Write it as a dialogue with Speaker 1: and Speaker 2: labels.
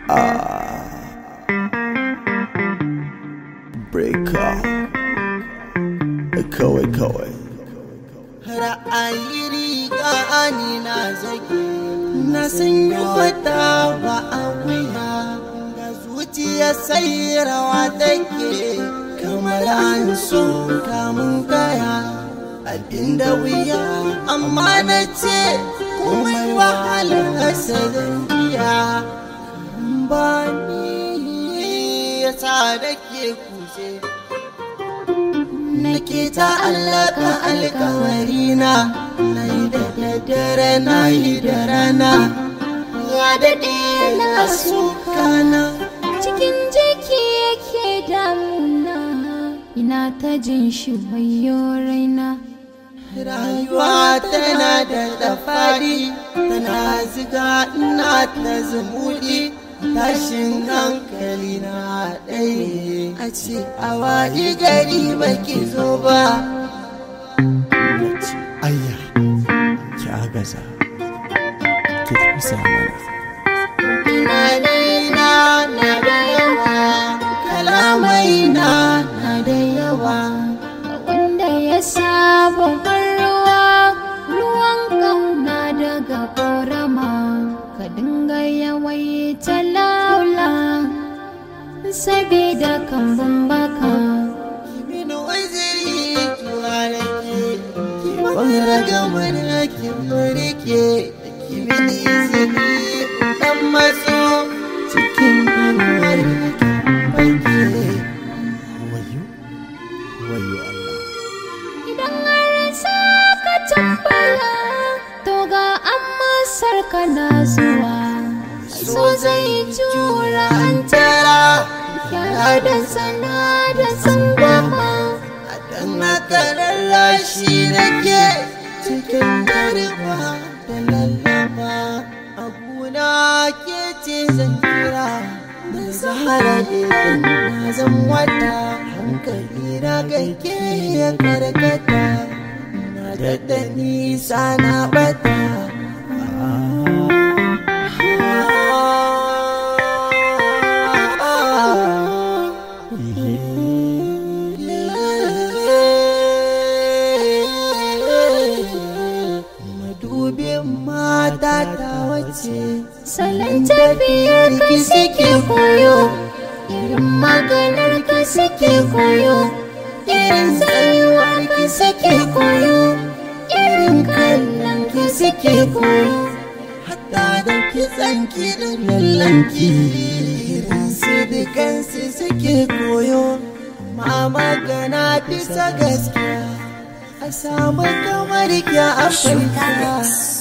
Speaker 1: breaker kawai kawai
Speaker 2: ra'ayi riga ani na zage na sanyo wata ba a wuya da zuciya sai rawa take kamar an so kamun kaya abinda wuya amma na ce komai wahala asalin biya ba ni ya sa da ke kuse nake ta allaka alkawarina na yi da daddare na yi da rana ya daɗe na sukana
Speaker 3: cikin jiki yake damuna ina ta jin shi wayo raina
Speaker 2: rayuwa tana da dafari tana ziga ina ta zumuɗi tashin hankali na ɗaya a ce a wayi gari baki zo ba
Speaker 1: nace ayya ki agaza ki tafi mana
Speaker 2: tunanina na da yawa kalamai na na da yawa
Speaker 3: wanda ya saba ruwa ruwan kauna daga ƙorama ka dinga yawaita laula sabida kambun baka
Speaker 2: Min waziri tuwarake ki bangara gamar ki murke ki min izini dan matso cikin inuwar ki banke
Speaker 1: wayo wayo Allah
Speaker 3: idan har sa ka tambaya to ga amsar ka na zuwa so zai jura an
Speaker 2: tara
Speaker 3: yara da sana da sangama
Speaker 2: a dan haka rarrashi nake cikin garba da lallama abuna ke ce zan kira da zahara idan na zan wata hankali na ganke ya karkata na daɗa nisa na bata madubin mata ta wace
Speaker 3: salon tafiyar ka suke koyo irin maganar ka suke koyo irin tsayuwar ka suke koyo irin kallon ka suke koyo
Speaker 2: hatta da kitsanki da lallanki su dukansu suke koyo ma magana bisa gaskiya a samu kamar ki a afirka